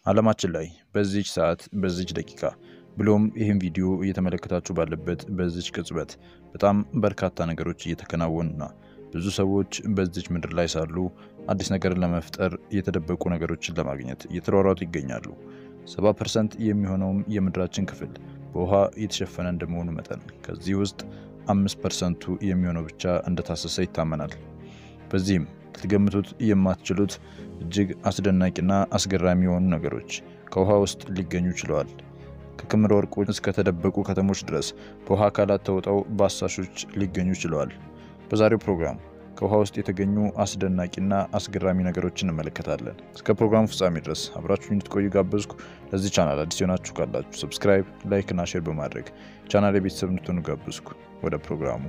ዓለማችን ላይ በዚች ሰዓት በዚች ደቂቃ ብሎም ይህን ቪዲዮ እየተመለከታችሁ ባለበት በዚች ቅጽበት በጣም በርካታ ነገሮች እየተከናወኑና ብዙ ሰዎች በዚች ምድር ላይ ሳሉ አዲስ ነገርን ለመፍጠር የተደበቁ ነገሮችን ለማግኘት እየተሯሯጡ ይገኛሉ። 70 ፐርሰንት የሚሆነውም የምድራችን ክፍል በውሃ የተሸፈነ እንደመሆኑ መጠን ከዚህ ውስጥ አምስት ፐርሰንቱ የሚሆነው ብቻ እንደታሰሰ ይታመናል። በዚህም ልትገምቱት የማትችሉት እጅግ አስደናቂና አስገራሚ የሆኑ ነገሮች ከውሃ ውስጥ ሊገኙ ችለዋል። ከክምር ወርቆች እስከ ተደበቁ ከተሞች ድረስ በውሃ አካላት ተውጠው በአሳሾች ሊገኙ ችለዋል። በዛሬው ፕሮግራም ከውሃ ውስጥ የተገኙ አስደናቂና አስገራሚ ነገሮችን እንመለከታለን። እስከ ፕሮግራሙ ፍጻሜ ድረስ አብራችሁ እንድትቆዩ ጋበዝኩ። ለዚህ ቻናል አዲስ የሆናችሁ ካላችሁ ሰብስክራይብ፣ ላይክ እና ሼር በማድረግ ቻናል የቤተሰብ እንድትሆኑ ጋበዝኩ። ወደ ፕሮግራሙ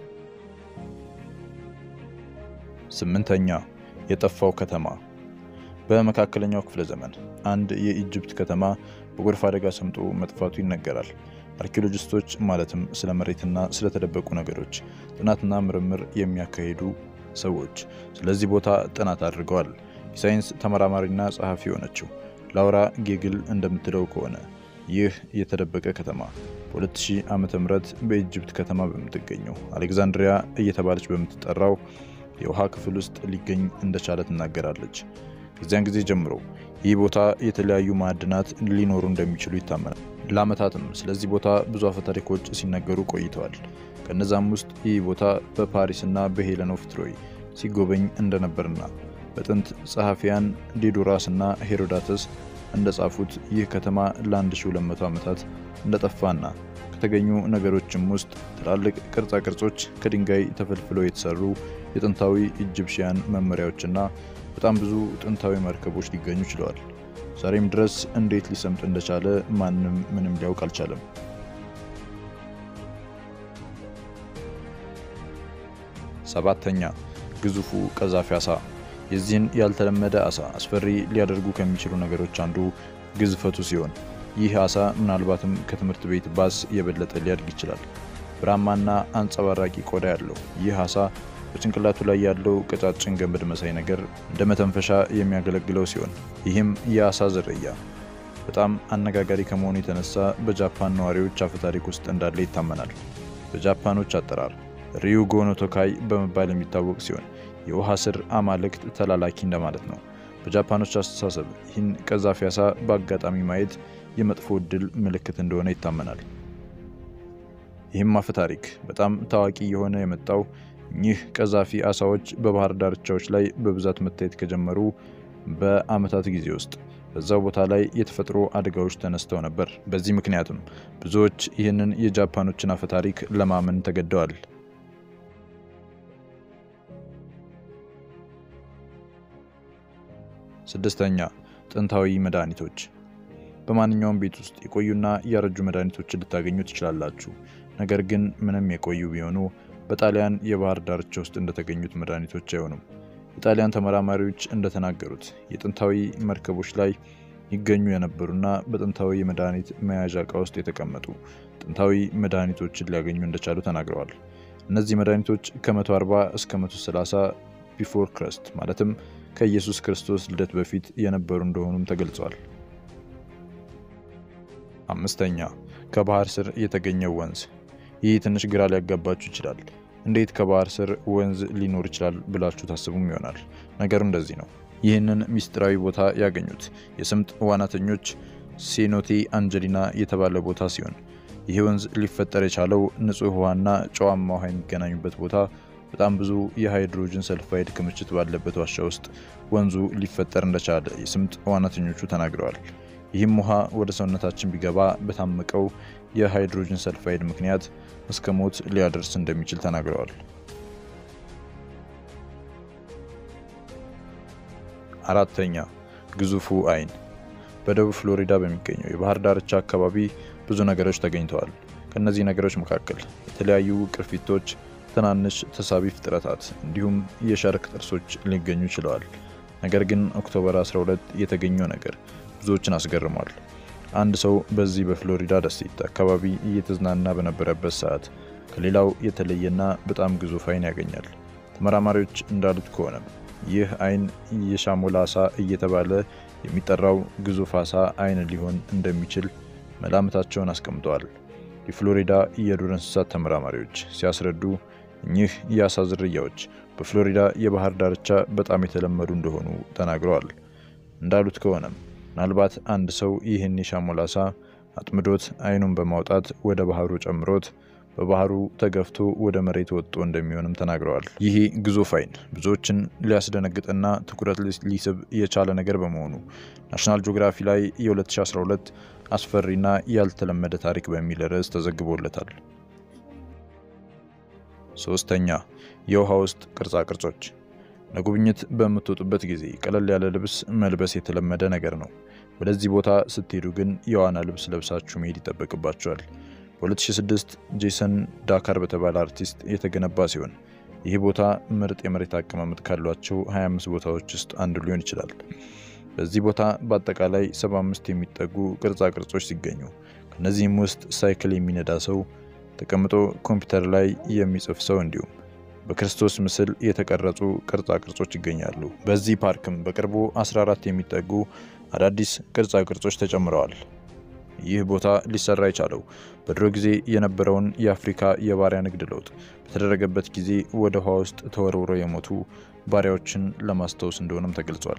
ስምንተኛ የጠፋው ከተማ። በመካከለኛው ክፍለ ዘመን አንድ የኢጅፕት ከተማ በጎርፍ አደጋ ሰምጦ መጥፋቱ ይነገራል። አርኪኦሎጂስቶች ማለትም ስለ መሬትና ስለተደበቁ ነገሮች ጥናትና ምርምር የሚያካሂዱ ሰዎች ስለዚህ ቦታ ጥናት አድርገዋል። የሳይንስ ተመራማሪና ጸሐፊ የሆነችው ላውራ ጌግል እንደምትለው ከሆነ ይህ የተደበቀ ከተማ በ2000 ዓመተ ምህረት በኢጅፕት ከተማ በምትገኘው አሌክዛንድሪያ እየተባለች በምትጠራው የውሃ ክፍል ውስጥ ሊገኝ እንደቻለ ትናገራለች። ከዚያን ጊዜ ጀምሮ ይህ ቦታ የተለያዩ ማዕድናት ሊኖሩ እንደሚችሉ ይታመናል። ለዓመታትም ስለዚህ ቦታ ብዙ አፈታሪኮች ሲነገሩ ቆይተዋል። ከነዛም ውስጥ ይህ ቦታ በፓሪስና በሄለን ኦፍ ትሮይ ሲጎበኝ እንደነበርና በጥንት ጸሐፊያን ዲዶራስ እና ሄሮዳተስ እንደጻፉት ይህ ከተማ ለ1200 ዓመታት እንደጠፋና ከተገኙ ነገሮችም ውስጥ ትላልቅ ቅርጻ ቅርጾች ከድንጋይ ተፈልፍለው የተሰሩ የጥንታዊ ኢጅፕሽያን መመሪያዎችና በጣም ብዙ ጥንታዊ መርከቦች ሊገኙ ችለዋል። ዛሬም ድረስ እንዴት ሊሰምጥ እንደቻለ ማንም ምንም ሊያውቅ አልቻለም። ሰባተኛ ግዙፉ ቀዛፊ አሳ። የዚህን ያልተለመደ አሳ አስፈሪ ሊያደርጉ ከሚችሉ ነገሮች አንዱ ግዝፈቱ ሲሆን ይህ አሳ ምናልባትም ከትምህርት ቤት ባስ የበለጠ ሊያድግ ይችላል። ብራማና አንጸባራቂ ቆዳ ያለው ይህ አሳ በጭንቅላቱ ላይ ያለው ቀጫጭን ገመድ መሳይ ነገር እንደ መተንፈሻ የሚያገለግለው ሲሆን ይህም የአሳ ዝርያ በጣም አነጋጋሪ ከመሆኑ የተነሳ በጃፓን ነዋሪዎች አፈታሪክ ውስጥ እንዳለ ይታመናል። በጃፓኖች አጠራር ሪዩጎ ኖቶካይ በመባል የሚታወቅ ሲሆን የውሃ ስር አማልክት ተላላኪ እንደማለት ነው። በጃፓኖች አስተሳሰብ ይህን ቀዛፊ አሳ በአጋጣሚ ማየት የመጥፎ ዕድል ምልክት እንደሆነ ይታመናል። ይህም አፈታሪክ በጣም ታዋቂ የሆነ የመጣው እኚህ ቀዛፊ አሳዎች በባህር ዳርቻዎች ላይ በብዛት መታየት ከጀመሩ በዓመታት ጊዜ ውስጥ በዛው ቦታ ላይ የተፈጥሮ አደጋዎች ተነስተው ነበር። በዚህ ምክንያትም ብዙዎች ይህንን የጃፓኖችን አፈታሪክ ለማመን ተገደዋል። ስድስተኛ ጥንታዊ መድኃኒቶች። በማንኛውም ቤት ውስጥ የቆዩና ያረጁ መድኃኒቶችን ልታገኙ ትችላላችሁ። ነገር ግን ምንም የቆዩ ቢሆኑ በጣሊያን የባህር ዳርቻ ውስጥ እንደተገኙት መድኃኒቶች አይሆኑም። የጣሊያን ተመራማሪዎች እንደተናገሩት የጥንታዊ መርከቦች ላይ ይገኙ የነበሩና በጥንታዊ የመድኃኒት መያዣ ዕቃ ውስጥ የተቀመጡ ጥንታዊ መድኃኒቶችን ሊያገኙ እንደቻሉ ተናግረዋል። እነዚህ መድኃኒቶች ከ140 እስከ 130 ቢፎር ክረስት ማለትም ከኢየሱስ ክርስቶስ ልደት በፊት የነበሩ እንደሆኑም ተገልጿል። አምስተኛ ከባህር ስር የተገኘው ወንዝ ይህ ትንሽ ግራ ሊያጋባችሁ ይችላል። እንዴት ከባህር ስር ወንዝ ሊኖር ይችላል ብላችሁ ታስቡም ይሆናል። ነገሩ እንደዚህ ነው። ይህንን ሚስጥራዊ ቦታ ያገኙት የስምጥ ዋናተኞች ሴኖቴ አንጀሊና የተባለ ቦታ ሲሆን ይህ ወንዝ ሊፈጠር የቻለው ንጹህ ውሃና ጨዋማ ውሃ የሚገናኙበት ቦታ በጣም ብዙ የሃይድሮጅን ሰልፋይድ ክምችት ባለበት ዋሻ ውስጥ ወንዙ ሊፈጠር እንደቻለ የስምጥ ዋናተኞቹ ተናግረዋል። ይህም ውሃ ወደ ሰውነታችን ቢገባ በታመቀው የሃይድሮጅን ሰልፋይድ ምክንያት እስከ ሞት ሊያደርስ እንደሚችል ተናግረዋል። አራተኛ ግዙፉ አይን። በደቡብ ፍሎሪዳ በሚገኘው የባህር ዳርቻ አካባቢ ብዙ ነገሮች ተገኝተዋል። ከእነዚህ ነገሮች መካከል የተለያዩ ቅርፊቶች፣ ትናንሽ ተሳቢ ፍጥረታት እንዲሁም የሻርክ ጥርሶች ሊገኙ ችለዋል። ነገር ግን ኦክቶበር 12 የተገኘው ነገር ብዙዎችን አስገርሟል። አንድ ሰው በዚህ በፍሎሪዳ ደሴት አካባቢ እየተዝናና በነበረበት ሰዓት ከሌላው የተለየና በጣም ግዙፍ አይን ያገኛል። ተመራማሪዎች እንዳሉት ከሆነ ይህ አይን የሻሞላ አሳ እየተባለ የሚጠራው ግዙፍ አሳ አይን ሊሆን እንደሚችል መላምታቸውን አስቀምጠዋል። የፍሎሪዳ የዱር እንስሳት ተመራማሪዎች ሲያስረዱ እኚህ የአሳ ዝርያዎች በፍሎሪዳ የባህር ዳርቻ በጣም የተለመዱ እንደሆኑ ተናግረዋል። እንዳሉት ከሆነም ምናልባት አንድ ሰው ይህን የሻሞላ አሳ አጥምዶት አይኑን በማውጣት ወደ ባህሩ ጨምሮት በባህሩ ተገፍቶ ወደ መሬት ወጥቶ እንደሚሆንም ተናግረዋል። ይሄ ግዙፍ አይን ብዙዎችን ሊያስደነግጥና ትኩረት ሊስብ የቻለ ነገር በመሆኑ ናሽናል ጂኦግራፊ ላይ የ2012 አስፈሪና ያልተለመደ ታሪክ በሚል ርዕስ ተዘግቦለታል። ሶስተኛ የውሃ ውስጥ ቅርጻ ቅርጾች። ለጉብኝት በምትወጡበት ጊዜ ቀለል ያለ ልብስ መልበስ የተለመደ ነገር ነው። ወደዚህ ቦታ ስትሄዱ ግን የዋና ልብስ ለብሳችሁ መሄድ ይጠበቅባቸዋል። በ2006 ጄሰን ዳካር በተባለ አርቲስት የተገነባ ሲሆን ይህ ቦታ ምርጥ የመሬት አቀማመጥ ካሏቸው 25 ቦታዎች ውስጥ አንዱ ሊሆን ይችላል። በዚህ ቦታ በአጠቃላይ 75 የሚጠጉ ቅርጻ ቅርጾች ሲገኙ ከእነዚህም ውስጥ ሳይክል የሚነዳ ሰው፣ ተቀምጦ ኮምፒውተር ላይ የሚጽፍ ሰው እንዲሁም በክርስቶስ ምስል የተቀረጹ ቅርጻ ቅርጾች ይገኛሉ። በዚህ ፓርክም በቅርቡ 14 የሚጠጉ አዳዲስ ቅርጻ ቅርጾች ተጨምረዋል። ይህ ቦታ ሊሰራ የቻለው በድሮ ጊዜ የነበረውን የአፍሪካ የባሪያ ንግድ ለውጥ በተደረገበት ጊዜ ወደ ውሃ ውስጥ ተወርውረው የሞቱ ባሪያዎችን ለማስታወስ እንደሆነም ተገልጿል።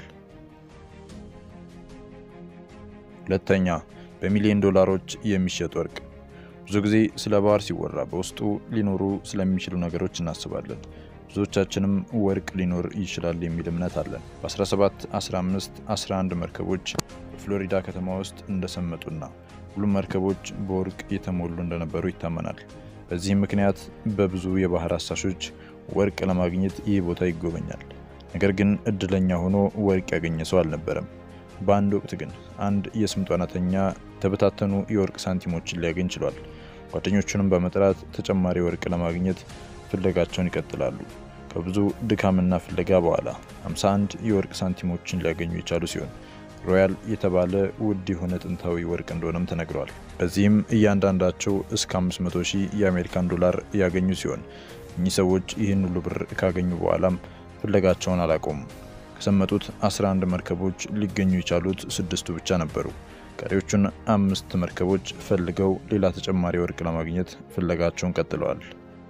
ሁለተኛ፣ በሚሊዮን ዶላሮች የሚሸጥ ወርቅ። ብዙ ጊዜ ስለ ባህር ሲወራ በውስጡ ሊኖሩ ስለሚችሉ ነገሮች እናስባለን። ብዙዎቻችንም ወርቅ ሊኖር ይችላል የሚል እምነት አለን። በ17፣ 15፣ 11 መርከቦች በፍሎሪዳ ከተማ ውስጥ እንደሰመጡና ሁሉም መርከቦች በወርቅ የተሞሉ እንደነበሩ ይታመናል። በዚህም ምክንያት በብዙ የባህር አሳሾች ወርቅ ለማግኘት ይህ ቦታ ይጎበኛል። ነገር ግን እድለኛ ሆኖ ወርቅ ያገኘ ሰው አልነበረም። በአንድ ወቅት ግን አንድ የስምጥ ዋናተኛ የተበታተኑ የወርቅ ሳንቲሞችን ሊያገኝ ችሏል። ጓደኞቹንም በመጥራት ተጨማሪ ወርቅ ለማግኘት ፍለጋቸውን ይቀጥላሉ። ከብዙ ድካምና ፍለጋ በኋላ 51 የወርቅ ሳንቲሞችን ሊያገኙ የቻሉ ሲሆን ሮያል የተባለ ውድ የሆነ ጥንታዊ ወርቅ እንደሆነም ተነግረዋል። በዚህም እያንዳንዳቸው እስከ 500 ሺህ የአሜሪካን ዶላር ያገኙ ሲሆን እኚህ ሰዎች ይህን ሁሉ ብር ካገኙ በኋላም ፍለጋቸውን አላቆሙም። ከሰመጡት 11 መርከቦች ሊገኙ የቻሉት ስድስቱ ብቻ ነበሩ። ቀሪዎቹን አምስት መርከቦች ፈልገው ሌላ ተጨማሪ ወርቅ ለማግኘት ፍለጋቸውን ቀጥለዋል።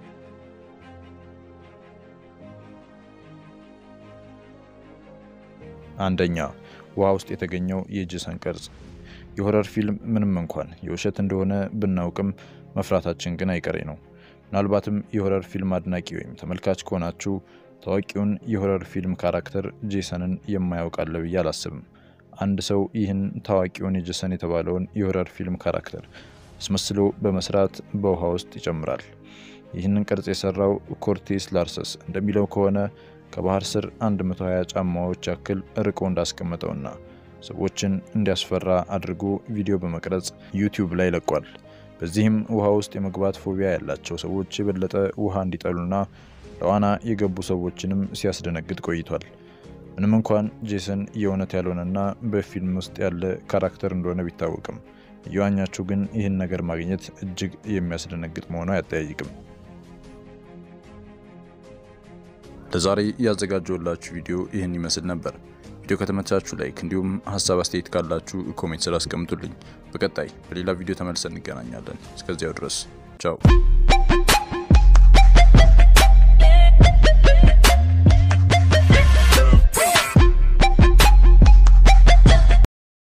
አንደኛ ውሃ ውስጥ የተገኘው የጄሰን ቅርጽ። የሆረር ፊልም ምንም እንኳን የውሸት እንደሆነ ብናውቅም መፍራታችን ግን አይቀሬ ነው። ምናልባትም የሆረር ፊልም አድናቂ ወይም ተመልካች ከሆናችሁ ታዋቂውን የሆረር ፊልም ካራክተር ጄሰንን የማያውቅ አለ ብዬ አላስብም። አንድ ሰው ይህን ታዋቂውን የጄሰን የተባለውን የሆረር ፊልም ካራክተር አስመስሎ በመስራት በውሃ ውስጥ ይጨምራል። ይህንን ቅርጽ የሰራው ኮርቴስ ላርሰስ እንደሚለው ከሆነ ከባህር ስር 120 ጫማዎች ያክል ርቆ እንዳስቀመጠውና ሰዎችን እንዲያስፈራ አድርጎ ቪዲዮ በመቅረጽ ዩቲዩብ ላይ ለቋል። በዚህም ውሃ ውስጥ የመግባት ፎቢያ ያላቸው ሰዎች የበለጠ ውሃ እንዲጠሉና ለዋና የገቡ ሰዎችንም ሲያስደነግጥ ቆይቷል። ምንም እንኳን ጄሰን የእውነት ያልሆነና በፊልም ውስጥ ያለ ካራክተር እንደሆነ ቢታወቅም እየዋኛችሁ ግን ይህን ነገር ማግኘት እጅግ የሚያስደነግጥ መሆኑ አያጠያይቅም። ለዛሬ ያዘጋጀውላችሁ ቪዲዮ ይህን ይመስል ነበር። ቪዲዮ ከተመቻችሁ ላይክ፣ እንዲሁም ሀሳብ አስተያየት ካላችሁ ኮሜንት ስር አስቀምጡልኝ። በቀጣይ በሌላ ቪዲዮ ተመልሰን እንገናኛለን። እስከዚያው ድረስ ቻው።